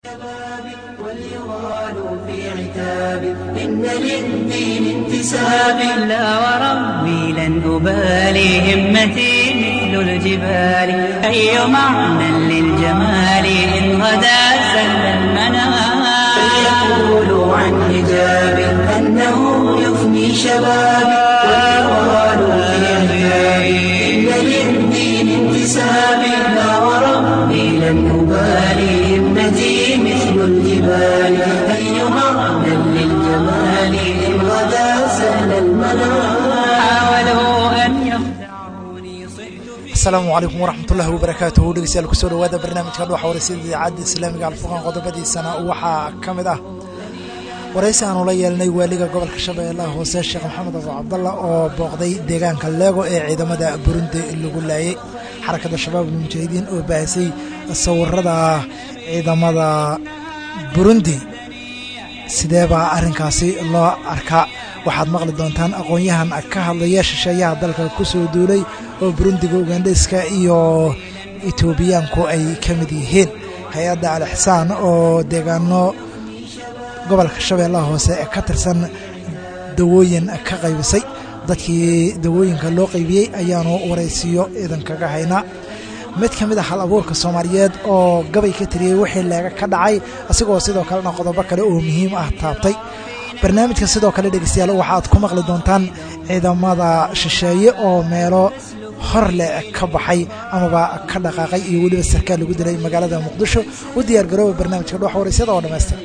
وليغالوا في عتاب إن للدين انتساب لا وربي لن أبالي همتي مثل الجبال أي معنى للجمال إن غدا سل المنام فليقولوا عن حجاب أنه يفني شبابي وليغالوا في عتاب إن للدين انتساب لا وربي لن أبالي همتي مثل الجبال أي معنى للجمال إن غدا سهل المنام حاولوا أن يخدعوني صحت في asalaamu calaykum waraxmatullahi wabarakaatuhu dhegeystayaal kusoo dhawaada barnaamijka dhuxa wareysada idaacadda islaamiga alfurqaan qodobadiisana waxaa ka mid ah waraysi aanu la yeelnay waaliga gobolka shabeellaha hoose sheekh maxamed abu cabdalla oo booqday deegaanka leego ee ciidamada burundi lagu laayay xarakadda shabaab almujaahidiin oo baahisay sawirada ciidamada burundi sidee baa arrinkaasi loo arkaa waxaad maqli doontaan aqoon-yahan ka hadlaya shisheeyaha dalka ku soo duulay oo burundiga ugandheska iyo etoobiyaanku ay ka mid yihiin hay-adda alixsaan oo deegaano gobolka shabeellaha hoose ee ka tirsan dawooyin ka qaybisay dadkii dawooyinka loo qaybiyey ayaanu waraysiyo idankaga haynaa mid ka mid a hal abuurka soomaaliyeed oo gabay ka tiriyey wixii leega ka dhacay asigoo sidoo kalena qodobo kale oo muhiim ah taabtay barnaamijka sidoo kale dhegeystayaal waxaad ku maqli doontaan ciidamada shisheeye oo meelo hor leh ka baxay amaba ka dhaqaaqay iyo weliba sarkaal lagu dilay magaalada muqdisho u diyaar garooba barnaamijka dhuxa waraysyada oo dhammaystir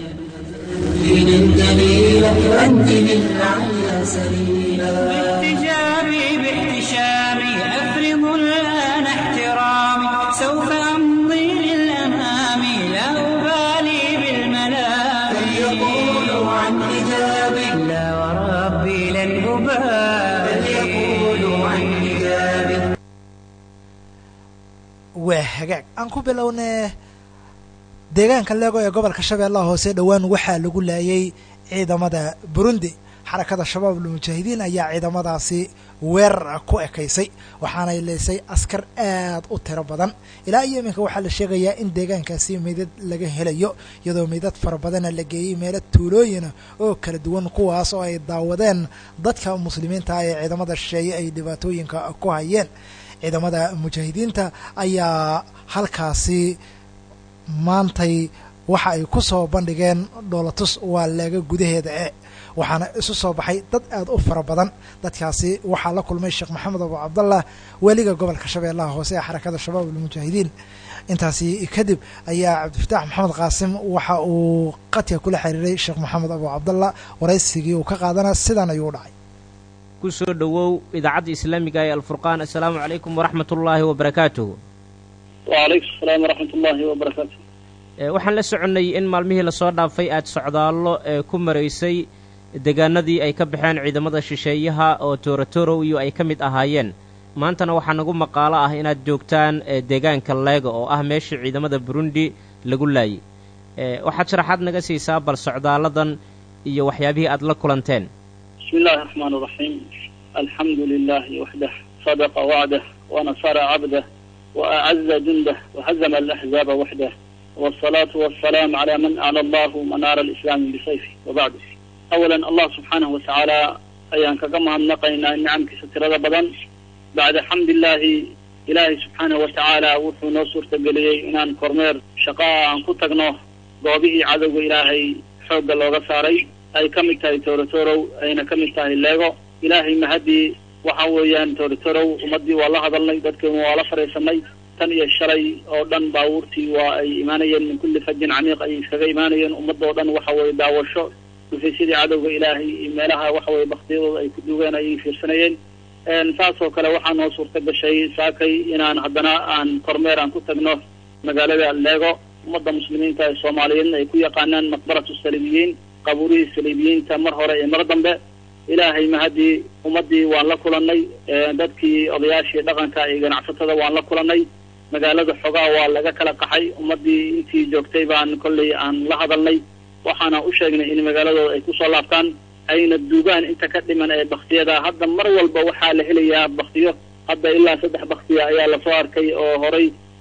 دين دليلا أنت للعلى سبيلا باحتجابي باحتشامي أفرض الآن احترامي سوف أمضي للأمام لا أبالي بالملام فليقولوا عن حجابي لا وربي لن أبالي فليقولوا عن حجابي waa hagaag aan ku bilownee deegaanka leego ee gobolka shabeellaha hoose dhowaan waxaa lagu laayay ciidamada burundi xarakada shabaab almujaahidiin ayaa ciidamadaasi weerar ku ekaysay waxaanay leysay askar aad u tiro badan ilaa iyo iminka waxaa la sheegayaa in deegaankaasi meydad laga helayo iyadoo meydad fara badana la geeyey meelo tuulooyina oo kala duwan kuwaas oo ay daawadeen dadka muslimiinta ee ciidamada shisheeye ay dhibaatooyinka ku hayeen ciidamada mujaahidiinta ayaa halkaasi maantay waxa ay ku soo bandhigeen dhoolatus waa leega gudaheeda e waxaana isu soo baxay dad aad u fara badan dadkaasi waxaa la kulmay sheekh maxamed abu cabdallah waaliga gobolka shabeellaha hoose ee xarakada shabaab almujaahidiin intaasi kadib ayaa cabdifataax maxamed qaasim waxa uu qadka kula xiriiray sheekh maxamed abu cabdallah waraysigii uu ka qaadana sidan ayuu u dhacay ku soo dhowow idaacadda islaamiga ee alfurqaan assalaamu calaykum waraxmat ullaahi wabarakaatuhu wacalaykum asalaam waraxmat ullaahi wabarakaatu waxaan la soconnay in maalmihii lasoo dhaafay aad socdaallo ee ku maraysay deegaanadii ay ka baxeen ciidamada shisheeyaha oo toorotorow iyo ay ka mid ahaayeen maantana waxaa nagu maqaalo ah inaad joogtaan deegaanka leega oo ah meeshii ciidamada burundi lagu laayay waxaad sharaxaad naga siisaa bal socdaalladan iyo waxyaabihii aad la kulanteen bismi illahi raxmaan raxiim alxamdu lilahi waxdah sadaqa wacdah wanasara cabdah وأعز جنده وهزم الأحزاب وحده والصلاة والسلام على من أعلى الله منار الإسلام بسيفه وبعد أولا الله سبحانه وتعالى أيان كما نقينا النعم كستر بدن بعد حمد الله إلهي سبحانه وتعالى وحو نصر تقلي إنان كورمير شقاء أن كتقنوه قوبه عدو إلهي حوق الله ساري أي كمتاي تورتورو أين كمتاي الليغو إلهي مهدي waxa weeyaan toritorow ummadii waa la hadalnay dadkeenu waa la fariisanay tan iyo shalay oo dhan baabuurtii waa ay imaanayeen min kulli fajin camiiq ayay iskaga imaanayeen ummadda oo dhan waxa weye daawasho dhufaysyadii cadowga ilaahay iyo meelaha waxa weye baktiyadooda ay ku duugeen ayay fiirsanayeen saasoo kale waxaa noo suurta gashay saakay inaan haddana aan kormeer aan ku tagno magaalada leego ummadda muslimiinta ee soomaaliyeedna ay ku yaqaanaan maqbaratu saliibiyiin qabuurihii saliibiyiinta mar hore iyo mar dambe ilaahay mahadii ummaddii waan la kulannay dadkii odayaashii dhaqanka iyo ganacsatada waan la kulannay magaalada xogaa waa laga kala qaxay ummaddii intii joogtay baan kollay aan la hadalnay waxaana u sheegnay in magaaladooda ay kusoo laabtaan ayna duugaan inta ka dhiman ee baktiyada hadda mar walba waxaa la helayaa baktiyo hadda ilaa saddex baktiya ayaa lasoo arkay oo horay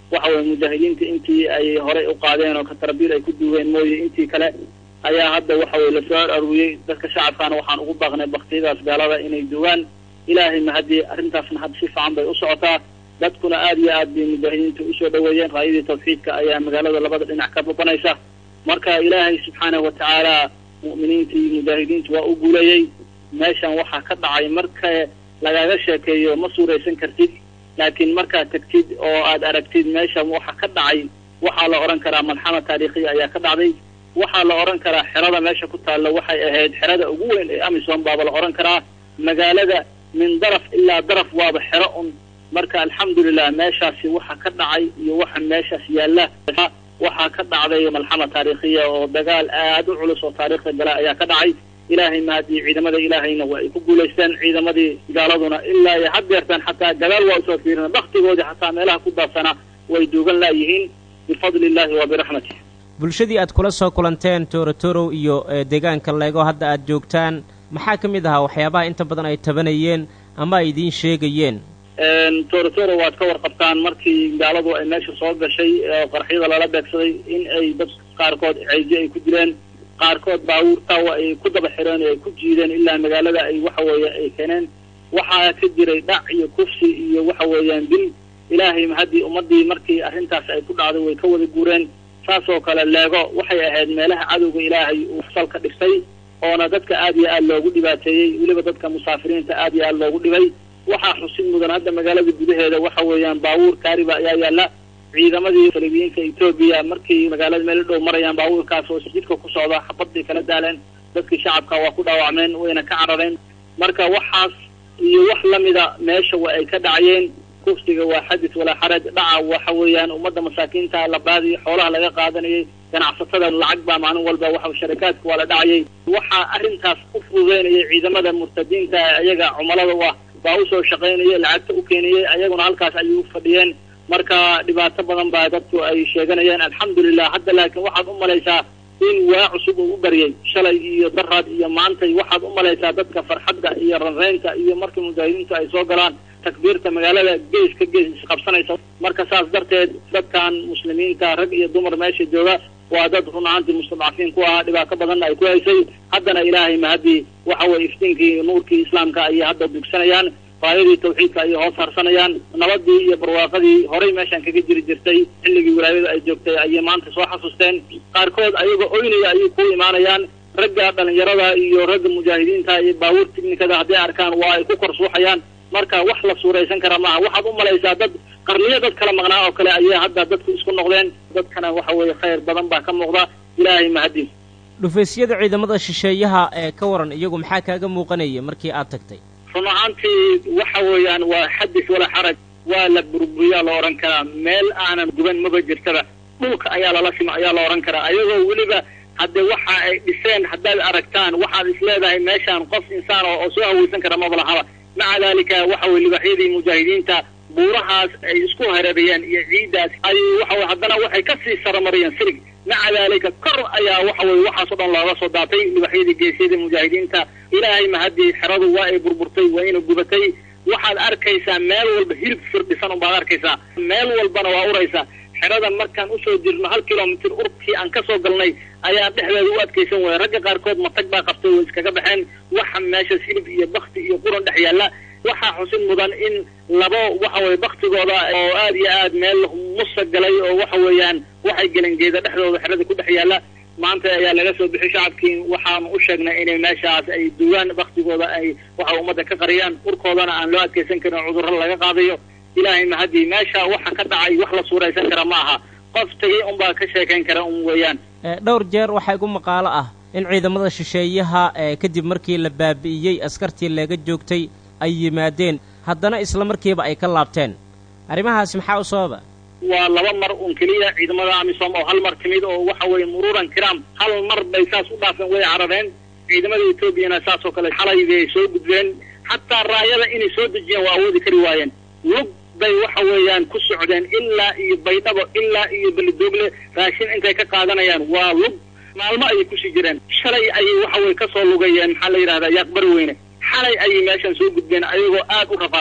waxa weye mujaahidiinta intii ay horey u qaadeen oo katarbiil ay ku duugeen mooye intii kale ayaa hadda waxa weye lasoo aruuriyey dadka shacabkaana waxaan ugu baaqnay baktiyadaas gaalada inay dugaan ilaahay mahadii arrintaasna hadda si fiican bay u socotaa dadkuna aada iyo aad bay mujaahidiinta usoo dhaweeyeen raayadii tawxiidka ayaa magaalada labada dhinac ka babanaysa marka ilaahay subxaanahu watacaala mu'miniinta iyo mujaahidiinta waa u guuleeyey meeshan waxaa ka dhacay marka lagaga sheekeeyo ma suuraysan kartid laakiin markaad tagtid oo aad aragtid meeshan waxa ka dhacay waxaa la odhan karaa malxama taariikhiya ayaa ka dhacday waxaa la odhan karaa xerada meesha ku taalla waxay ahayd xerada ugu weyn ee amisom baaba la odhan karaa magaalada min daraf ilaa daraf waaba xero un marka alxamdulilah meeshaasi waxa ka dhacay iyo waxa meeshaas yaalla waxaa ka dhacday malxama taariikhiya oo dagaal aad u culus oo taariikhda gala ayaa ka dhacay ilaahay mahadii ciidamada ilaahayna waa ay ku guulaysteen ciidamadii gaaladuna ilaa iyo haddeertaan xataa gadaal waa usoo fiirina baktigoodii xataa meelaha ku daadsanaa way duugan laayihiin bifadli illahi wa biraxmatih bulshadii aad kula soo kulanteen toorotorow iyo deegaanka leego hadda aad joogtaan maxaa ka mid ahaa waxyaabaha inta badan ay tabanayeen ama ay idiin sheegayeen toorotoro waad ka warqabtaan markii gaaladu ay meesha soo gashay oo qarxyada lala beegsaday in ay dad qaarkood ceeji ay ku dileen qaarkood baabuurtawa ay ku daba xireen oo ay ku jiideen ilaa magaalada ay waxa weeye ay keeneen waxaa ka jiray dhac iyo kufsi iyo waxa weeyaan dil ilaahay haddii ummadii markii arrintaas ay ku dhacday way ka wada guureen saas oo kale leego waxay ahayd meelaha cadowga ilaahay uu salka dhistay oona dadka aad iyo aad loogu dhibaateeyey weliba dadka musaafiriinta aad iyo aad loogu dhibay waxaa xusid mudan hadda magaalada gudaheeda waxa weeyaan baabuur kaariba ayaa yaalla ciidamadii salibiyiinta etoobiya markay magaalada meel dhow marayaan baabuurkaas oo jidka ku socda xabadbay kala daaleen dadkii shacabka waa ku dhaawacmeen wayna ka carareen marka waxaas iyo wax lamida meesha wa ay ka dhacayeen kufsiga waa xadis walaa xaraj dhaca waxa weeyaan ummadda masaakiinta la baadiyo xoolaha laga qaadanayay ganacsatada lacag baa maalin walba waxa sharikaadka waa la dhacayay waxaa arrintaas u fududeynayay ciidamada murtadiinta iyaga cumalada u ah baa usoo shaqaynaya lacagta u keenayay ayaguna halkaas ayay u fadhiyeen marka dhibaato badan baa dadku ay sheeganayeen alxamdulilah hadda laakiin waxaad u malaysaa in waa cusub uu u baryay shalay iyo daraad iyo maantay waxaad u malaysaa dadka farxadda iyo ranreynta iyo markii mujaahidiintu ay soo galaan takbiirta magaalada gees ka gees isqabsanaysa marka saas darteed dadkan muslimiinta rag iyo dumar meesha jooga waa dad run ahaantii mustadcafiin ku ahaa dhibaato badanna ay ku haysay haddana ilaahay mahadii waxa weye iftiinkii nuurkii islaamka ayay hadda dugsanayaan raayadii tawxiidka ayay hoos harsanayaan nabadii iyo barwaaqadii horay meeshan kaga jiri jirtay xilligii wilaayadu ay joogtay ayay maanta soo xasuusteen qaarkood ayagoo oynaya ayay ku imaanayaan ragga dhalinyarada iyo ragga mujaahidiinta iyo baabuur tiknikada hadday arkaan waa ay ku kor suuxayaan marka wax la suuraysan kara maaha waxaad u malaysaa dad qarniyo dad kala maqnaa oo kale ayay hadda dadku isku noqdeen dadkana waxa weeye khayr badan baa ka muuqda ilaahay mahadiis dhufaysyada ciidamada shisheeyaha ee ka waran iyagu maxaa kaaga muuqanaya markii aad tagtay run ahaantii waxa weeyaan waa xadis walaa xaraj waa la burburiyaa la odhan karaa meel aanan guban maba jirtaba dhulka ayaa lala sima ayaa la odhan karaa ayagoo weliba hadde waxa ay dhiseen haddaad aragtaan waxaad isleedahay meeshaan qof insaan oo oo soo hawaysan kara maba lahaba maca daalika waxa weye libaxyadii mujaahidiinta buurahaas ay isku hareerayeen iyo ciiddaas ay waxa weye haddana waxay kasii saramariyeen sirig maca daalika kor ayaa waxa weye waxaas o dhan looga soo daatay libaxyadii geesyadii mujaahidiinta ilaahay mahadii xeradu waa ay burburtay waa ina gubatay waxaad arkaysaa meel walba hilib firdhisan unbaad arkaysaa meel walbana waa uraysaa xerada markaan usoo jirno hal kilomitr urkii aan kasoo galnay ayaa dhexdeeda u adkaysan waya ragga qaarkood matag baa qabtay way iskaga baxeen waxa meeshaas hilib iyo bakti iyo quran dhex yaalla waxaa xusin mudan in labo waxa weye baktigooda oo aad iyo aad meel musa galay oo waxa weeyaan waxay gelen geeda dhexdooda xerada ku dhex yaalla maanta ayaa laga soo bixi shacabkii waxaanu u sheegnay inay meeshaas ay dugaan baktigooda ay waxa ummadda ka qariyaan urkoodana aan loo adkaysan karin cudurro laga qaadayo ilaahay mahadii meesha waxa ka dhacay wax la suuraysan kara ma aha qof tegay unbaa ka sheekayn kara un weeyaan dhowr jeer waxaa igu maqaalo ah in ciidamada shisheeyaha kadib markii la baabi'iyey askartii laga joogtay ay yimaadeen haddana isla markiiba ay ka laabteen arrimahaasi maxaa u sababa waa laba mar un keliya ciidamada amisom oo hal mar timid oo waxa weeye muruuran kiraam hal mar bay saas u dhaafeen way carareen ciidamada etoobiyana saas oo kale xalay bay soo gudbeen xataa raayada inay soo dejiyeen waa awoodi kari waayeen lug bay waxa weeyaan ku socdeen ilaa iyo baydhabo ilaa iyo belidogle raashin intay ka qaadanayaan waa lug maalmo ayay kusii jireen shalay ayay waxa weye kasoo lugayeen maxaa la yidhahdaa yaaqbari weyne xalay ayay meeshan soo gudbeen ayagoo aad u rafaadsan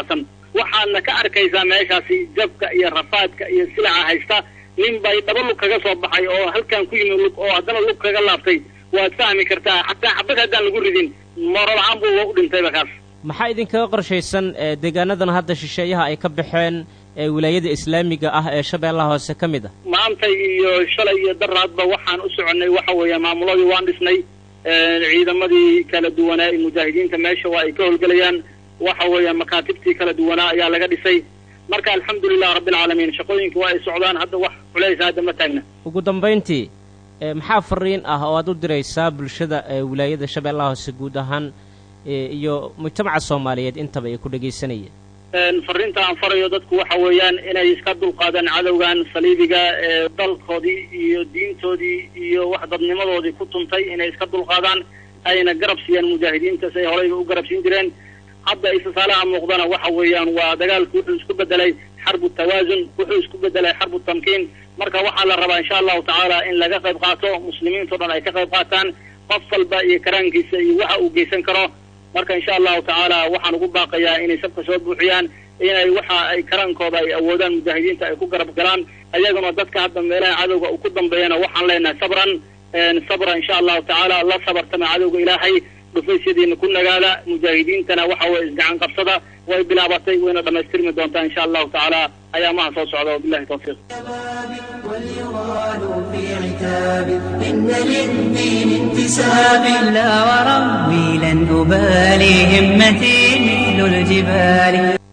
waxaadna ka arkaysaa meeshaasi jabka iyo rafaadka iyo silaca haysta nin bay dhaba lug kaga soo baxay oo halkan ku yimi lug oo haddana lug kaga laabtay waad fahmi kartaa xataa xabad haddaan lagu ridin moorolahaan buu u dhintayba kaas maxaa idinkaga qorshaysan deegaanadan hadda shisheeyaha ay ka baxeen ee wilaayada islaamiga ah ee shabeellaha hoose ka mid ah maantay iyo shalay iyo daraadba waxaan u soconnay waxa weeye maamuladii waan dhisnay ciidamadii kala duwanaa ee mujaahidiinta meesha waa ay ka howlgelayaan waxa weeye makaatibtii kala duwanaa ayaa laga dhisay marka alxamdulilah rabbilcaalamiin shaqooyinka waa ay socdaan hadda wax culaysa hadda ma taagna ugu dambayntii maxaa fariin ah oo aad u diraysaa bulshada wilaayada shabeellaha hoose guud ahaan iyo mujtamaca soomaaliyeed intaba ay ku dhegaysanayeen fariinta aan farayo dadku waxa weeyaan inay iska dulqaadaan cadowgan saliibiga ee dalkoodii iyo diintoodii iyo wax dadnimadoodii ku tuntay inay iska dulqaadaan ayna garab siiyaan mujaahidiinta si ay horeyba u garab siin jireen hadda istisaalaha muuqdana waxa weeyaan waa dagaalku wuxuu isku bedelay xarbu tawaasun wuxuu isku bedelay xarbu tamkiin marka waxaa la rabaa insha allahu tacaala in laga qayb qaato muslimiintao dhan ay ka qayb qaataan qof walba iyo karaankiisa iyo waxa uu geysan karo marka insha allahu tacaala waxaan ugu baaqayaa inay sabka soo buuxiyaan inay waxa ay karaankooda ay awoodaan mujaahidiinta ay ku garab galaan ayaguna dadka hadda meelaha cadowga uu ku dambeeyana waxaan leenahay sabran sabra insha allahu tacaala la sabartama cadowga ilaahay dhufaysyadiina ku nagaada mujaahidiintana waxa weye isgacan qabsada way bilaabatay wayna dhamaystirmi doontaa insha allahu tacaala ayaamaha soo socda wabillahi tawfiiq واليغال في عتاب إن للدين انتساب لا وربي لن أبالي همتي مثل الجبال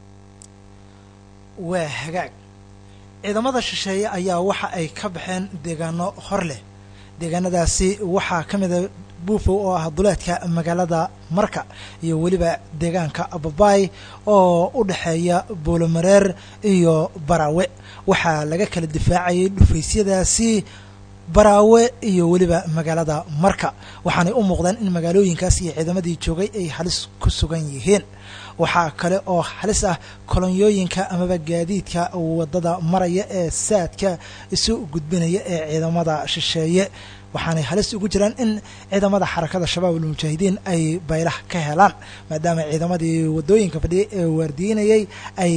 waa hagaag ciidamada shisheeye ayaa waxa ay ka baxeen deegaano hor leh deegaanadaasi waxaa ka mida buufow oo ah duleedka magaalada marka iyo weliba deegaanka babaay oo u dhexeeya boolomareer iyo baraawe waxaa laga kala difaacayay dhufaysyadaasi baraawe iyo weliba magaalada marka waxaanay u muuqdaan in magaalooyinkaas iyo ciidamadii joogay ay halis ku sugan yihiin waxaa kale oo halis ah kolonyooyinka amaba gaadiidka waddada maraya ee saadka isu gudbinaya ee ciidamada shisheeye waxaanay halis ugu jiraan in ciidamada xarakada shabaab almujaahidiin ay baylah ka helaan maadaama ciidamadii waddooyinka fadhiyay ee waardiinayay ay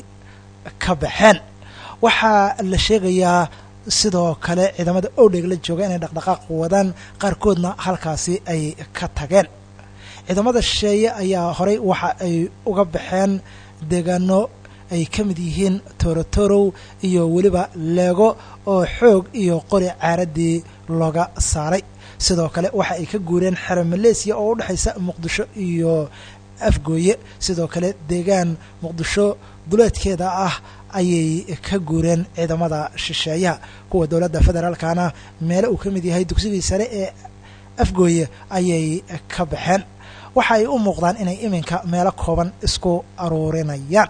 ka baxeen waxaa la sheegayaa sidoo kale ciidamada owdheg la jooga inay dhaqdhaqaaq wadaan qaarkoodna halkaasi ay ka tageen ciidamada shisheeye ayaa horey waxa ay uga baxeen deegaano ay ka mid yihiin torotorow iyo weliba leego oo xoog iyo qori caaradii looga saaray sidoo kale waxa ay ka guureen xero maleesiya oo u dhexaysa muqdisho iyo afgooye sidoo kale deegaan muqdisho duleedkeeda ah ayay ka guureen ciidamada shisheeyaha kuwa dowladda federaalkana meele uu ka mid yahay dugsigii sare ee afgooye ayay ka baxeen waxa ay u muuqdaan inay iminka meelo kooban isku aruurinayaan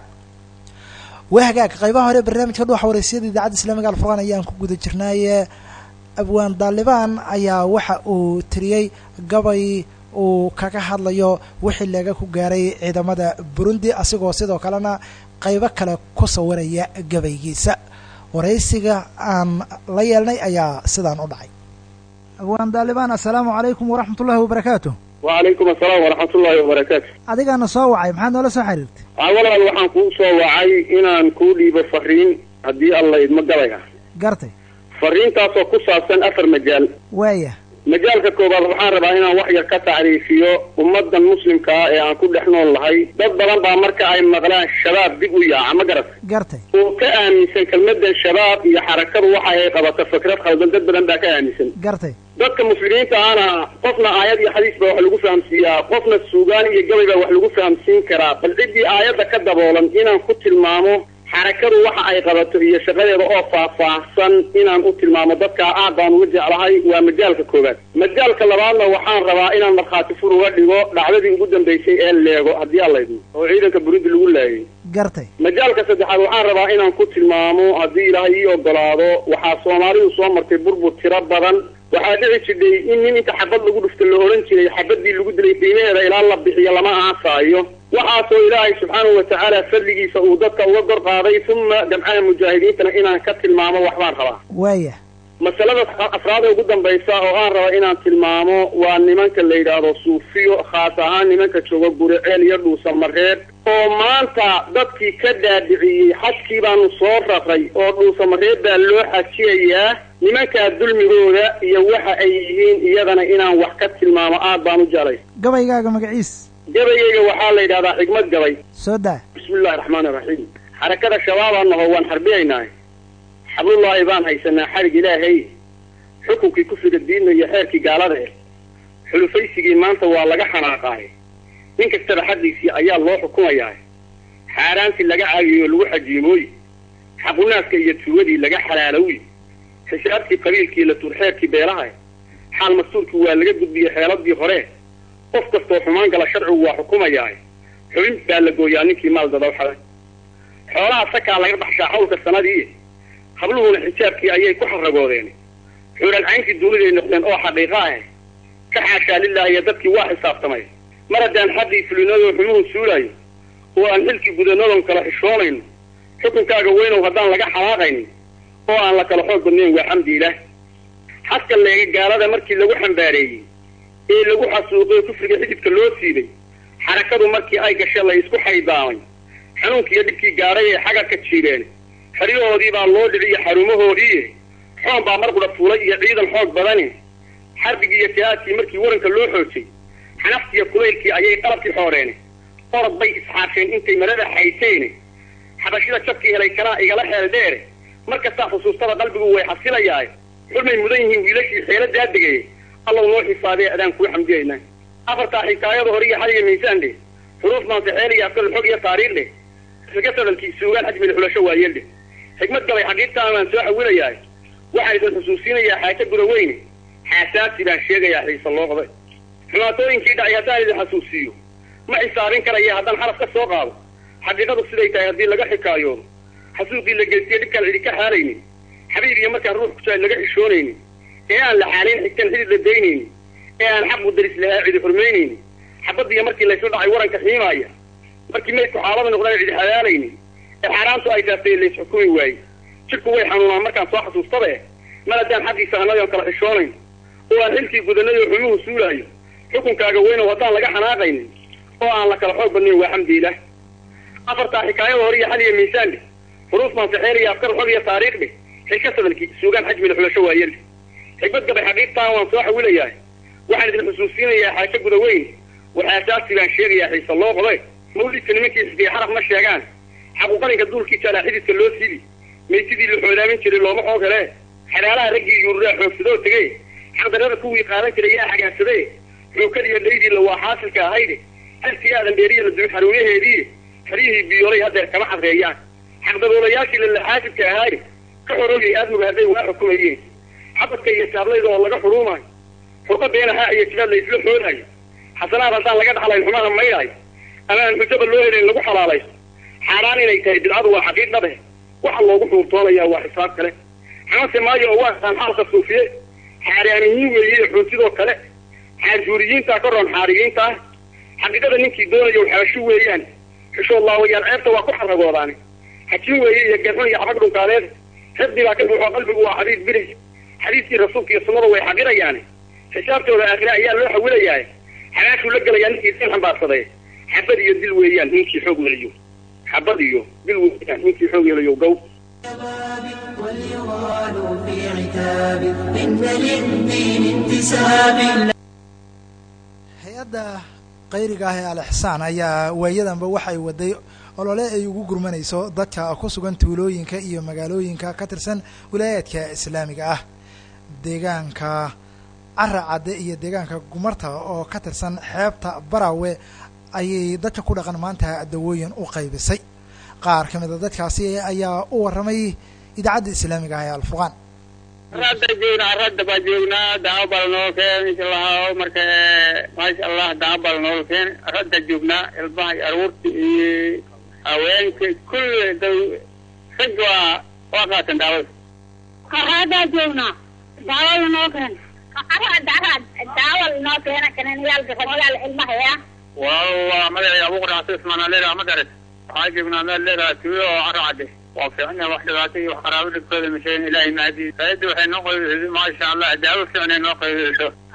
waa hagaag qaybaha hore barnaamijka dhuuxa wareysiyada idaacadda islaamiga alfurqaan ayaan ku guda jirnaaye abwaan daalibaan ayaa waxa uu tiriyey gabay uu kaga hadlayo wixii laga ku gaaray ciidamada burundi asigoo sidoo kalena qaybo kale ku sawiraya gabaygiisa waraysiga aan la yeelnay ayaa sidaan u dhacay abwaan daalibaan assalaamu calaykum waraxmat ullahi wabarakaatu wacalaykum asalaam waraxmatullaahi wabarakaatu adigaana soo wacay maxaad noola soo xiriirtay walaal waxaan kuu soo wacay inaan kuu dhiibo fariin haddii alla idma galay ah gartay fariintaasoo ku saabsan afar majaal waaya majaalka koobaad waxaan rabaa inaan wax yar ka tacriifiyo ummaddan muslimka ah ee aan ku dhex nool nahay dad badan baa marka ay maqlaan shabaab dib u yaaca ma garat gartay oo ka aaminsan kelmadan shabaab iyo xarakadu waxa ay qabato fikrad khaldan dad badan baa ka aaminsan gartay dadka muslimiinta ahna qofna aayad iyo xadiis baa wax lagu fahamsiiyaa qofna suugaan iyo gabay baa wax lagu fahamsiin karaa bal ciddii aayadda ka daboolan inaan ku tilmaamo xarakadu waxa ay qabato iyo shaqadeeda oo faahfaahsan inaan u tilmaamo dadkaa aad baan uga jeclahay waa majaalka koowaad majaalka labaadna waxaan rabaa inaan markhaati fur uga dhigo dhacdadii ugu dambaysay ee leego haddii allaydmo oo ciidanka burundi lagu laayay gartay majaalka saddexaad waxaan rabaa inaan ku tilmaamo haddii ilaahay ii ogolaado waxaa soomaalidu soo martay burbur tiro badan waxaa dhici jidhay in nin inta xabad lagu dhufta la ohan jiray xabadii lagu dilay qiimaheeda ilaa la bixiyo lama aasaayo waxaasoo ilaahay subxaanahu watacaala fadligiisa uu dadka uga gor qaaday uma gamcaha mujaahidiintana inaan ka tilmaamo waxbaan rabaa waaya masalada afraada ugu dambaysa oo aan raba inaan tilmaamo waa nimanka la yidhaahdo suufiyo khaas ahaan nimanka jooga guriceel iyo dhuusamareed oo maanta dadkii ka dhaadhiciyey xajkii baanu soo raray oo dhuusamareed baa loo xajiyayaa nimankaa dulmigooda iyo waxa ay yihiin iyadana inaan wax ka tilmaamo aad baan u jalay gabaygaaga magaciis gabayayga waxaa la yidhahdaa xigmad gabay soo daa bismillahi raxmaani raxiim xarakada shabaabaan naho waan xarbiyaynahay xablullaahi baan haysanaa xarig ilaahay xukunkii kufriga diidna iyo xeerkii gaalada eh xulufaysigii maanta waa laga xanaaqaay nin kastaba xaddiisii ayaa loo xukumayaa xaaraantii laga caagiyo lagu xajiimooy xaqunaaska iyo tuugadii laga xalaalowi xisaabtii qabiilkii la turxeerkii beelaha xaal mastuurkii waa laga gudbiyey xeeladii hore qof kastoo xumaan gala sharcigu waa xukumayaa xubin baa la gooyaa ninkii maal dadaw xaday xoolaha sakaa laga baxshaa xawlka sanadii habluhuna xijaabkii ayay ku xaragoodeen xuuralcaynkii duuniday noqdeen oo xaqiiqa ah ka xaashaa lilahi iyo dadkii waa xisaabtamay mar haddaan xaddii fulinadoo xumuhu suulayo oo aan xilkii gudanadon kala xishoonayno xukunkaaga weynow haddaan laga xalaaqaynin oo aan la kala xoog badnayn waa xamdi ilaah xaska leega gaalada markii lagu xambaareeyey ee lagu xasuuqay kufriga xididka loo siiday xarakadu markii ay gashay la isku xaydaamay xanuunkiiyo dhibkii gaadhay ee xagarka jiireen xeryahoodii baa loo dhiciyo xarumahoodii xoon baa mar qudha fuulay iyo ciidan xoog badani xarbigii iyo jihaadkii markii waranka loo xoojay xanaftiiyo kulaylkii ayay qalabkii xooreen orod bay isxaasheen intay marada xayteen xabashida jabkii helay kanaa igala xeel dheere markastaa xusuustada qalbigu way xasilayaa xulmay mudan yihiin wiilashii xeeladaa degay allow noo xisaabee adaan kuu xamdiyayna afartaa xikaayada hore iyo xaliga miisaan dheh xuruuf maansaxeel iyo afkal xog iyo taariikh dheh iska sadalkii suugaan xajmil xulasho waayeel dheh xigmad gabay xaqiibtaan waan soo xawilayaa waxaan idin xusuusinayaa xaajo guda weyne xaasaasi baan sheegayaa xiisa loo qabay xumaatooyinkii dhacay haddaan idin xasuusiiyo ma xisaabin karaya haddaan xaraf ka soo qaado xaqiiqadu siday tahay haddii laga xikaayoodo xasuuqii la geystiye dhibkaan cidi ka xaalaynin xabiib iyo markaan ruux kujaay laga xishoonaynin ee aan la xaalayn xigtan xidid la daynaynin ee aan xaqu daris lahaa cidi xurmaynaynin xabadiiyo markii laysla dhacay waranka xiimaaya markii maydku xaalada noqdaan cidi xalaalaynin ee xaaraantu ay taaftay lays xukumi waayey jidhku way xanuunaan markaan soo xasuustabe mar haddaan xaqiisa annaga on kala xishoonayn oo aan xilkii gudanay oo xumuhu suulaayo xukunkaaga weynow haddaan laga xanaaqaynin oo aan la kala xoog badnayn waa xamdiilah afartaa xikaayada hore iyo xal iyo miisaan dheh xuruuf maansaxeel iyo afkar xog iyo taariikh dheh xilka sadalkii suugaan xajmila xulasho waayeel dheh xigmad gabay xaqiibtaan waan soo xawilayaa waxaan idin xusuusinayaa xaajo guda weyn waxaasaasi baan sheegayaa xiisa loo qobe mawlidka nimankii xisbiya xaraf ma sheegaan xaquuqalinka duulkii jaalaa xididka loo siidi maysidii la xoolaamin jiray looma xoog hele xalaalaha raggii yuururaa xoogsadoo tegey xaqdarada kuwii qaadan jiray yaa xagaagsadee xookadiiyo dhaydii la waa xaasilka ahayde halkii aadan dheeriya la dubi xaruunaheedii xeryihii biyoolay haddeer kama cadreeyaan xaqdaboolayaashii lalaxaasidka ahaaye ka xoroogay aadmuga hadday waa xukumayeen xabadka iyo saablayda oo laga xuruumayo furqa beenahaa iyo jibaad la isla xoodaayo xasanaad haddaan laga dhaxlayn xumaha maydhaayo ama aan xujaba loo helayn lagu xalaalaysto xaaraan inay tahay bidcadu waa xaqiiq dhabe waxa loogu xuurtoonayaa waa xisaab kale xamase maayo oo waa kaan xaalka suufiye xaaraaniyiin weeye xuuntidoo kale xaarjuuriyiintaa ka roon xaariyiinta ah xaqiiqada ninkii doonayo xaashu weeyaan xishood laawayaal ceebta waa ku xaragoodaane xajin weeye iyo geexun iyo xabag dhunkaadeed xifdi baa ka buuxo qalbigu waa xadiid biri xadiiskii rasuulka iyo sunnada way xaqirayaane xisaabtooda aakhire ayaa loo xawilayaa xagaashuu la gelayaa ninkii sin xambaarsaday xabad iyo dil weeyaan ninkii xoog welayo xabad iyo dil weeyaan ninkii xoog welayo gow واليغال في عتاب إن للدين انتساب hay-adda qayriga ah ee al-ixsaan ayaa waayadanba waxay waday olole ay ugu gurmanayso dadka ku sugan tuulooyinka iyo magaalooyinka ka tirsan wilaayaadka islaamiga ah deegaanka cara cadde iyo deegaanka gumarta oo ka tirsan xeebta barawe ayay dadka ku dhaqan maanta dawooyin u qaybisay qaar ka mid a dadkaasi ayaa u warramay idaacadda islaamiga ah ee alfuqaan radda joognaa radda baa joognaa daabal noo keen insha allah marka maasha allah daabal noo keen radda joognaa ilmaha iyo aruurta iyo haweenka kulli daw rag waa waa qaatan daawada qaraadaa joognaa daawada noo keen daawal noo keena kananiyaalka rajaal ilmahaya waa magacii abuqar xasan ismaan aleeraa ma garat waxaa joognaa meel leedaha tuulo oo caro cadde waa fiicna wax dhibaato iyo wax qaraabo dhibkooda masheen ilaahay mahdi saayadda waxay noo qaybisay maasha allah daawo fiicnay noo qaybisho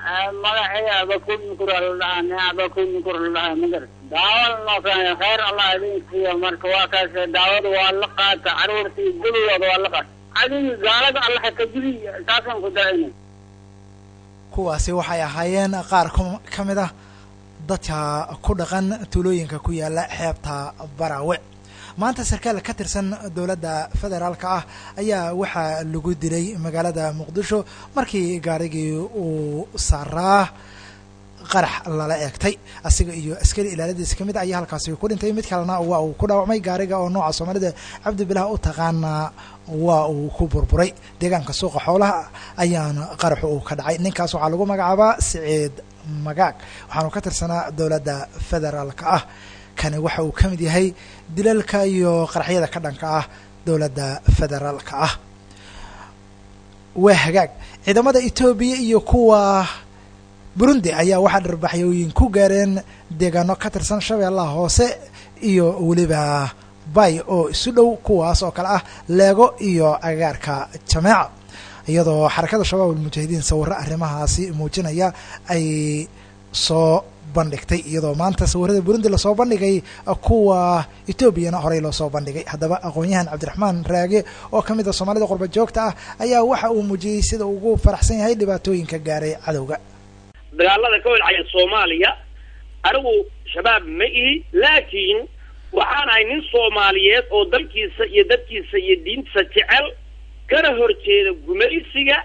magaceeda abakun nukur aldhahaa nin abakun nukur aldhahaa magar daawada noo keenay khayr allah idin siiyo marka waa kaas daawada waa la qaata caruurtii gudugooda waa la qaata adigii gaalada allaha ka jiri taasaan ku dacinay kuwaasi waxay ahaayeen qaar ka mid ah dadka ku dhaqan tuulooyinka ku yaala xeebta baraawe maanta sarkaal ka tirsan dowladda federaalka ah ayaa waxaa lagu dilay magaalada muqdisho markii gaarigii uu saaraa qarax lala eegtay asiga iyo askari ilaaladiisa kamid ayaa halkaasi ku dhintay mid kalena waa uu ku dhaawacmay gaariga oo nooca soomaalida cabdibilah u taqaanaa waa uu ku burburay deegaanka suuqa xoolaha ayaana qaraxu uu ka dhacay ninkaas waxaa lagu magacaabaa siciid magaag waxaanu ka tirsanaa dowladda federaalka ah kani waxa uu ka mid yahay dilalka iyo qaraxyada ka dhanka ah dowladda federaalka ah waa hagaag ciidamada etoobiya iyo kuwa burundi ayaa waxaa dharbaxyooyin ku gaareen deegaano ka tirsan shabeellaha hoose iyo weliba bay oo isu dhow kuwaas oo kale ah leego iyo agaarka jameeca iyadoo xarakada shabaab almujaahidiin sawirro arrimahaasi muujinaya ay soo bandhigtay iyadoo maanta sawirada burundi lasoo bandhigay kuwa etoobiyana horey loo soo bandhigay haddaba aqoon-yahan cabdiraxmaan raage oo ka mid a soomaalida qurba joogta ah ayaa waxa uu muujiyey sida ugu faraxsan yahay dhibaatooyinka gaaray cadowga dagaalada ka holcaya soomaaliya anigu shabaab ma ihi laakiin waxaan ahay nin soomaaliyeed oo dalkiisa iyo dadkiisa iyo diintiisa jecel kana horjeeda gumaysiga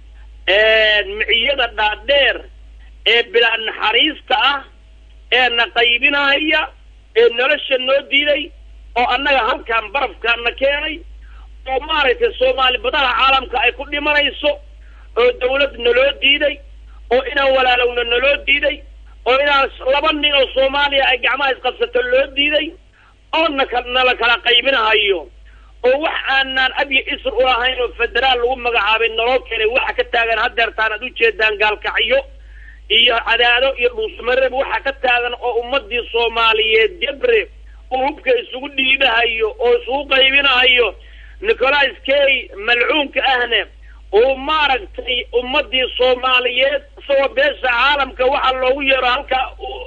miciyada dhaadheer ee bilaa naxariista ah ee na qaybinaya ee nolosha noo diiday oo annaga halkan barafkaana keenay oo maaragtay soomaali badaha caalamka ay ku dhimanayso oo dawlad naloo diiday oo inaan walaalowna naloo diiday oo inaan laba nin oo soomaaliya ay gacmaha isqabsato loo diiday oo naka nala kala qaybinahayo oo wax aanaan abya isr ulahayn oo federaal lagu magacaabay naloo keenay waxa ka taagan hadeertaan aad ujeedaan gaalkacyo iyo cadaado iyo dhuusmareb waxa ka taagan oo ummadii soomaaliyeed jabre uu hubka isugu dhiibahayo oo isugu qaybinahayo nicolas kay malcuunka ahne uu maaragtay ummadii soomaaliyeed isagoo beesha caalamka waxaa loogu yeero halkaa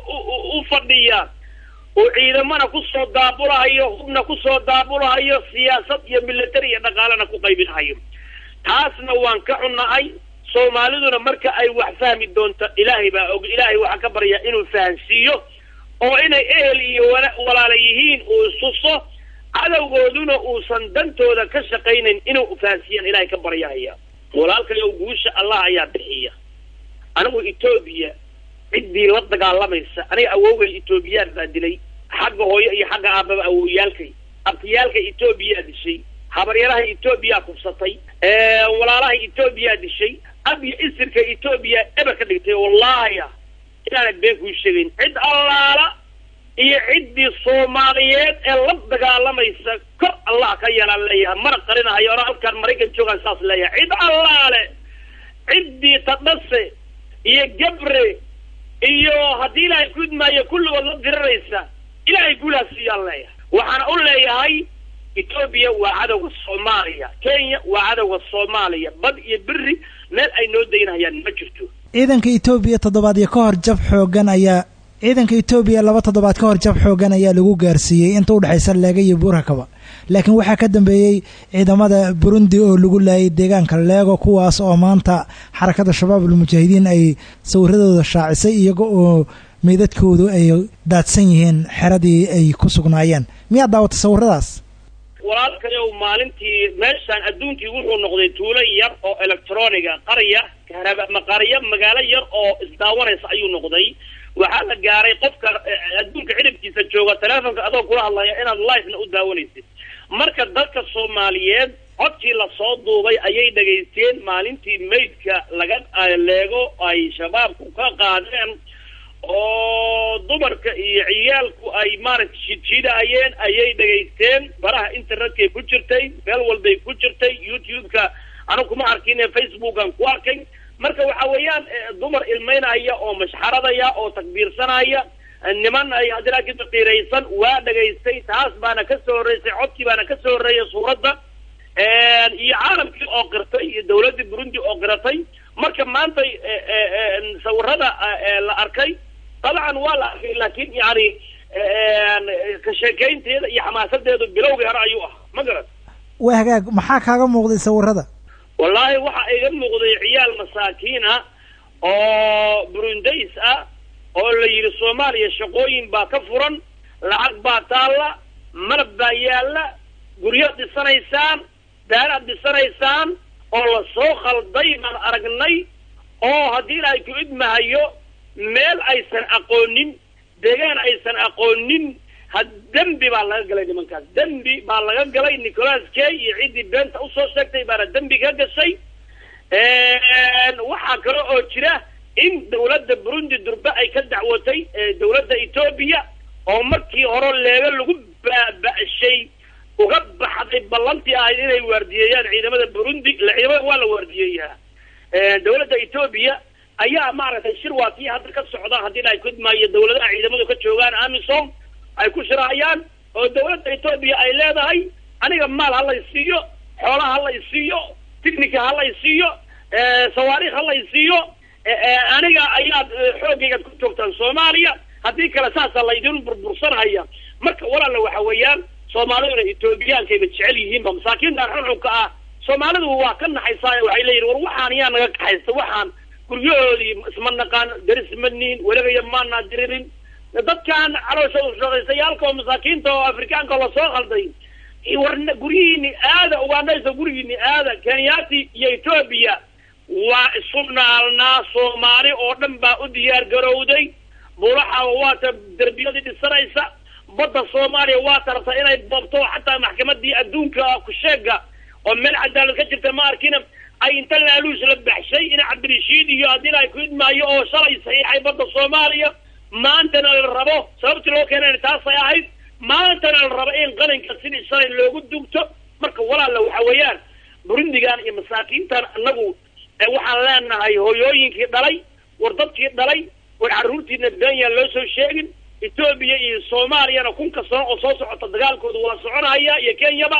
u fadhiya uu ciidamana kusoo daabulahayo hubna kusoo daabulahayo siyaasad iyo military iyo dhaqaalena ku qaybinahayo taasna waan ka xunnahay soomaaliduna marka ay wax fahmi doonto ilaahay baa og ilaahay waxaa ka baryaa inuu fahansiiyo oo inay ehel iyo walaala yihiin uu isuso cadowgooduna uusan dantooda ka shaqaynayn inuu fahansiiyaan ilaahay ka baryahaya walaalkayow guusha allah ayaa bixiya anigu etoobiya ciddii la dagaalamaysa aniga awowgay etoobiyaan baa dilay xagga hooyo iyo xagga aababa awowyaalkay abtiyaalka etoobiyaa dishay habaryaraha etoobiyaa kubsatay walaalaha etoobiyaa dishay abyo isirka etoobiya eber ka dhigtay wallahia inaanad been kuu sheegayn cid allaala iyo ciddii soomaaliyeed ee la dagaalamaysa kor allah ka yeelaan leeyahay mana qarinahayo ona halkaan maraykan joogaan saas leeyahay cid allaale ciddii tadhase iyo gabre iyo haddii ilaahay ku idmaayo kulligood la diriraysa ilaahay guulaha siiyaan leeyahay waxaana u leeyahay etoobiya waa cadowga soomaaliya kenya waa cadowga soomaaliya bad iyo beri meel ay noo daynahayaan ma jirto ciidanka etoobiya toddobaadyo ka hor jab xoogan ayaa ciidanka etoobiya laba toddobaad ka hor jab xoogan ayaa lagu gaarsiiyey inta udhexaysa leega iyo buurakaba laakiin waxaa ka dambeeyey ciidamada burundi oo lagu laayay deegaanka leego kuwaas oo maanta xarakada shabaab almujaahidiin ay sawiradooda shaacisay iyaga oo meydadkoodu ay daadsan yihiin xeradii ay ku sugnaayeen miyaad daawatay sawiradaas walaalkayow maalintii meeshaan adduunkii wuxuu noqday tuulo yar oo electroniga qarya kahraba qaryo magaalo yar oo isdaawanaysa ayuu noqday waxaa la gaaray qofka adduunka ciribkiisa jooga teleefonka adoo kula hadlaya inaad livena u daawanaysid marka dadka soomaaliyeed codkii lasoo duubay ayay dhegaysteen maalintii maydka laga leego ay shabaabku ka qaadeen oo dumarka iyo ciyaalku ay maaragtay shidshidahayeen ayay dhegaysteen baraha internetkay ku jirtay meel walbay ku jirtay youtube-ka anigu kuma arkin facebookan ku arkay marka waxa weeyaan dumar ilmaynaya oo mashxaradaya oo takbiirsanaya niman ay hadiraakin faqiiraysan waa dhegaystay taas baana ka soo horreysay codkii baana ka soo horreeyay suuradda iyo caalamkii oo qirtay iyo dawladdii burundi oo qiratay marka maanta la arkay dabcan waa la arkay laakiin yani ka sheekeynteeda iyo xamaasadeedu bilowgii hore ayuu ahaa ma garan waa hagaag maxaa kaaga muuqday sawirada wallaahi waxaa iga muuqday ciyaal masaakiin ah oo burundays ah oo la yidhi soomaaliya shaqooyin baa ka furan lacag baa taalla malab baa yaalla guryaad dhisanaysaan daaraad dhisanaysaan oo la soo khalday baan aragnay oo haddii ilaahay ku idmahayo meel aysan aqoonin deegaan aysan aqoonin ha dembi baa laga galay nimankaas dembi baa laga galay nicolas kay iyo ciddii beenta usoo sheegtay baana dembi ka gashay waxaa kale oo jira in dawladda burundi durbe ay ka dacwotay dawladda etoobiya oo markii hore leega lagu baaba'shay uga baxday ballantii ahayd inay waardiyeeyaan ciidamada burundi ciidamada waa la waardiyeeyaa dawladda etoobiya ayaa maaragtay shir waa kii hadda ka socda haddii la kudmaayo dawladaha ciidamadu ka joogaan amisom ay ku shirahayaan oo dawladda etoobiya ay leedahay aniga maal ha lay siiyo xoolaha ha lay siiyo ticnica ha lay siiyo sawaariikh ha lay siiyo aniga ayaad xoogaygaad ku joogtaan soomaaliya haddii kale saasaa laydin burbursanhaya marka walaala waxa weeyaan soomaaliduna etoobiyaankayba jecel yihiinba masaakiintan xunxunka ah soomaalidu waa ka naxaysaa waxay leeyihin war waxaan yaa naga kaxaysta waxaan guryahoodii isma naqaan daris madniin weligaya maanaa diririn dadkan caloosha shaqaysayaalka oo masaakiinta oo afrikaanka oo lasoo khalday war guryihiini aada ugaanaysa gurigiini aada kenyaati iyo etoobiya waa isu naalnaa soomaali oo dhan baa u diyaar garowday bulaxa waata derbiyadii dhisanaysa badda soomaaliya waa tarabta inay boobto xataa maxkamadii adduunka kusheega oo meel cadaalad ka jirta ma arkina ay inta laaluus la baxshay in cabdirashiid iyo haddii ay ku idmaayo oo shalay saxiixay badda soomaaliya maantana la rabo sababtii loo keenayna taasay ahayd maantana la rabo in qalinka sidii shalay loogu dugto marka walaala waxa weeyaan burundigan iyo masaakiintan anagu waxaan leenahay hooyooyinkii dhalay war dadkii dhalay war carruurtiina beenya loo soo sheegin etoobiya iyo soomaaliyana kunka sano oo soo socota dagaalkooda waa soconaya iyo kenyaba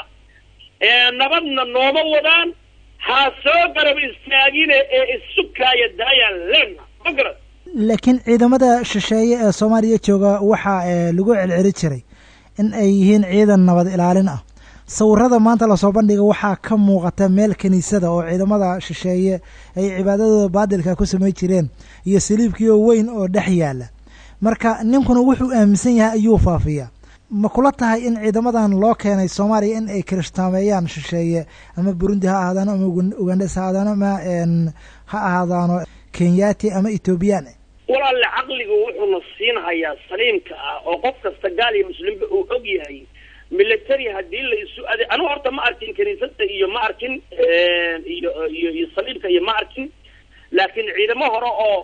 nabadna nooma wadaan ha soo garab istaagine ee isukaaya daayaan leena ma garad laakiin ciidamada shisheeye ee soomaaliya jooga waxaa lagu celceli jiray in ay yihiin ciidan nabad ilaalin ah sawirada maanta lasoo bandhiga waxaa ka muuqata meel kiniisada oo ciidamada shisheeye ay cibaadadooda baadilka ku samay jireen iyo saliibkiioo weyn oo dhex yaala marka ninkuna wuxuu aaminsan yahay ayuu faafiyaa ma kula tahay in ciidamadan loo keenay soomaaliya in ay kiristaameeyaan shisheeye ama burundi ha ahaadaano ama ugandes ha ahaadaano ama ha ahaadaano kenyati ama ethoobiyan walaalle caqligu wuxuuna siinhayaa saliimka ah oo qof kasta gaal iyo muslimba uu og yahay military haddii la isu ade anigu horta ma arkin kiniisada iyo ma arkin iyo iyo iyo saliibka iyo ma arkin laakiin ciidamo hore oo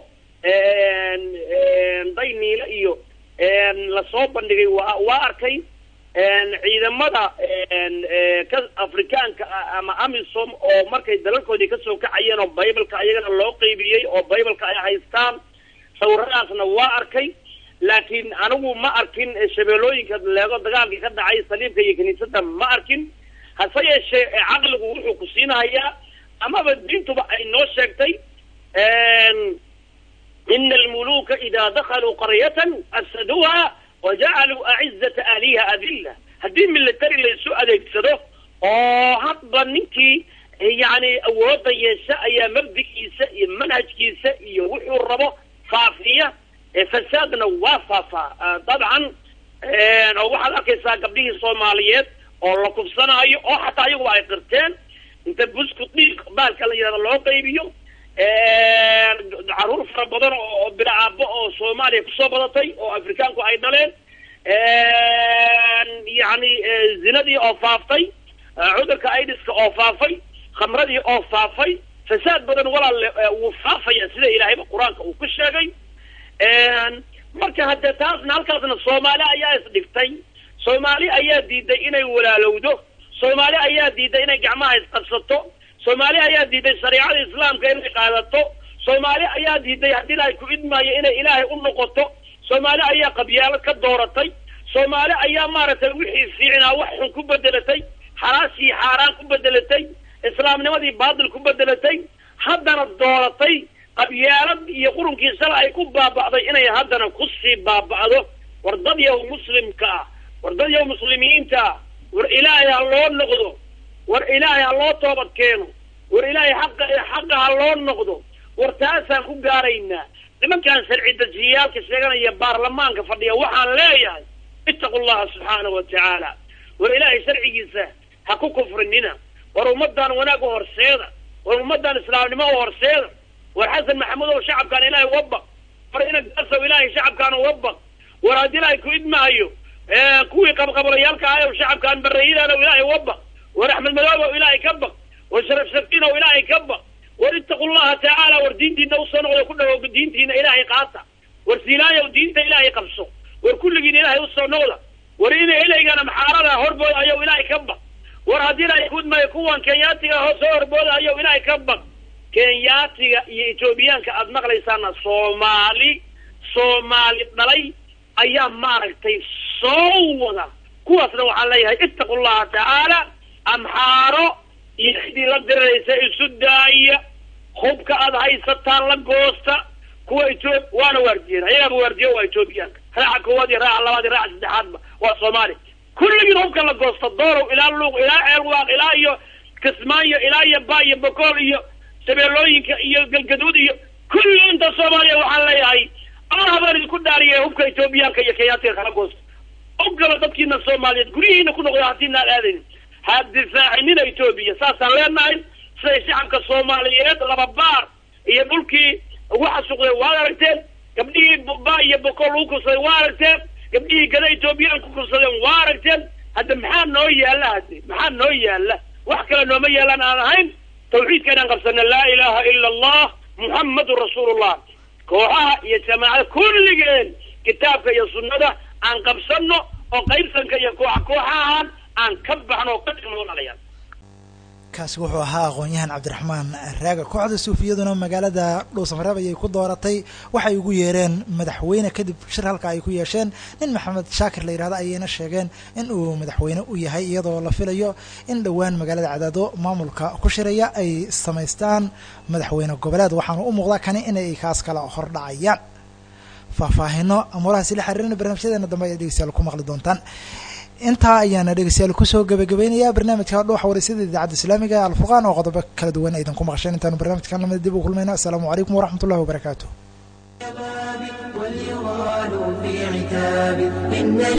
dayniile iyo lasoo bandhigay waa waa arkay ciidamada ka afrikaanka ah ama amisom oo markay dalalkoodii kasoo kacayeen oo bibleka ayagana loo qeybiyey oo bibleka ay haystaan sawiradaasna waa arkay laakiin anigu ma arkin shabeelooyinka leego dagaalkii ka dhacay saliibka iyo kiniisada ma arkin hase yeeshee caqligu wuxuu ku siinahayaa amaba diintuba ay noo sheegtay ina almuluka ida dakaluu qaryatan afsaduuha wajacaluu acizata ahliha adilla haddii military laysu adeegsado oo hadba ninkii yani awooda yeesha ayaa mabdigiisa iyo manhajkiisa iyo wuxuu rabo faafiya fasaadna waa faafaa dabcan oo waxaad arkaysaa gabdhihii soomaaliyeed oo la kufsanaayo oo xataa ayaguba ay qirteen inta busku dhiig baalka la yidhahdo loo qaybiyo caruur fara badan oo bila aabo oo soomaaliya kusoo badatay oo afrikaanku ay dhaleen yani zinadii oo faaftay cudurka idiska oo faafay khamradii oo faafay fasaad badan walaal wuu faafaya sida ilaahayba qur-aanka uu ku sheegay marka haddee taasna halkaasna soomaali ayaa isdhigtay soomaali ayaa diiday inay walaalowdo soomaali ayaa diiday inay gacmaha isqabsato soomaali ayaa diiday shareicada islaamka inay qaadato soomaali ayaa diiday haddii ilaahay ku idmaayo inay ilaahay u noqoto soomaali ayaa qabyaalo ka dooratay soomaali ayaa maaragtay wixii fiicnaa wax xun ku bedelatay xalaashii xaaraan ku bedelatay islaamnimadii baatil ku bedelatay haddana dooratay qabyaalad iyo qurunkii sala ay ku baaba'day inay haddana kusii baaba'do war dad yaw muslimka ah war dad yaw muslimiinta ah war ilaahay ha loo noqdo war ilaahay ha loo toobad keeno war ilaahay xaqa xaqa ha loo noqdo war taasaan ku gaaraynaa nimankan sharci dejiyaalka sheeganaya baarlamaanka fadhiya waxaan leeyahay ittaqu llaha subxaanahu wa tacaala war ilaahay sharcigiisa ha ku kufrinina war ummadan wanaag u horseeda war ummadan islaamnimo u horseeda war xasan maxamuud ow shacabkaan ilaahay uga baq war ina gaasow ilaahay shacabkaan uga baq war haddii ilaahay ku idmaayo kuwii qabqablayaalka ahay ow shacabkaan barreeyadaan ow ilaahay uga baq war axmed madoob ow ilaahay ka baq war sharaf shafiin ow ilaahay ka baq war ittaqu llaha tacaala war diintiina usoo noqda ku dhawo diintiina ilaahay qaata war siinaayow diinta ilaahay qabso war kulligiina ilaahay usoo noqda war ina ilaygana maxaarada horbooda ayow ilaahay ka baq war haddii ilaahay ku idmaayo kuwan kenyaatiga ho soo horbooda ayow ilaahay ka baq kenyaatiga iyo etoobiyaanka aada maqlaysaana soomaali soomaali dhalay ayaa maaragtay soo wada kuwaasna waxaan leeyahay ittaqu llaha tacaala amxaaro iyo cidii la diriraysa isu daaya hubka aada haysataan la goosta kuwa etoob waana waardiyeen ayagaaba waardiyo waa etoobiyaanka raaca koowaad iyo raaca labaad iyo raaca saddexaadba waa soomaali kulligiin hubka la goosta doorow ilaa luuq ilaa ceelwaaq ilaa iyo kismaayo ilaa iyo ba iyo bokool iyo shabeellooyinka iyo galgaduud iyo kulli inta soomaaliya waxaan leeyahay allah baan idinku dhaariye hubka etoobiyaanka iyo kenyaatiga kala goosta ogala dadkiina soomaaliyeed guryihiina ku noqda haddiinaan aadaynin ha difaacinina etoobiya saasaan leenahay siday shacabka soomaaliyeed laba baar iyo dhulkii ugu xasuuqdeen waad aragteen gabdhihii ba iyo bokool lagu kursaday waa aragteen gabdhihii gada etoobiyaan ku kursadeen waa aragteen hadda maxaa noo yaalla hadde maxaa noo yaalla wax kale nooma yaalaan aan ahayn tawxiidka inaan qabsana laa ilaaha ila allah muxammadun rasuulullah kooxaha iyo jamaacada kulligeen kitaabka iyo sunnada aan qabsano oo qaybsanka iyo kooxa kooxahan aan ka baxno oo ka dhigno walaalayaal kaasi wuxuu ahaa aqoon-yahan cabdiraxmaan raaga kooxda suufiyaduna magaalada dhuusamareeb ayay ku dooratay waxay ugu yeereen madaxweyne kadib shir halka ay ku yeesheen nin maxamed shaakir la yidhahdo ayayna sheegeen in uu madaxweyne u yahay iyadoo la filayo in dhowaan magaalada cadaado maamulka ku shiraya ay samaystaan madaxweyne goboleed waxaana u muuqdaa kani inay kaas kala hordhacayaan faahfaahino amuurahaasi la xiriirina barnaamijyadeena dambe ayaad dhegeystayaal ku maqli doontaan intaa ayaana dhegeystayaal kusoo gabagabeynaya barnaamijka dhuuxa waraysyada idaacadda islaamiga ee alfurqaan oo qodobo kala duwan aydan ku maqasheen intaanu barnaamijkan lamida dib u kulmayno assalaamu calaykum waraxmat ullahi wabarakaatu واليغال في عتاب إن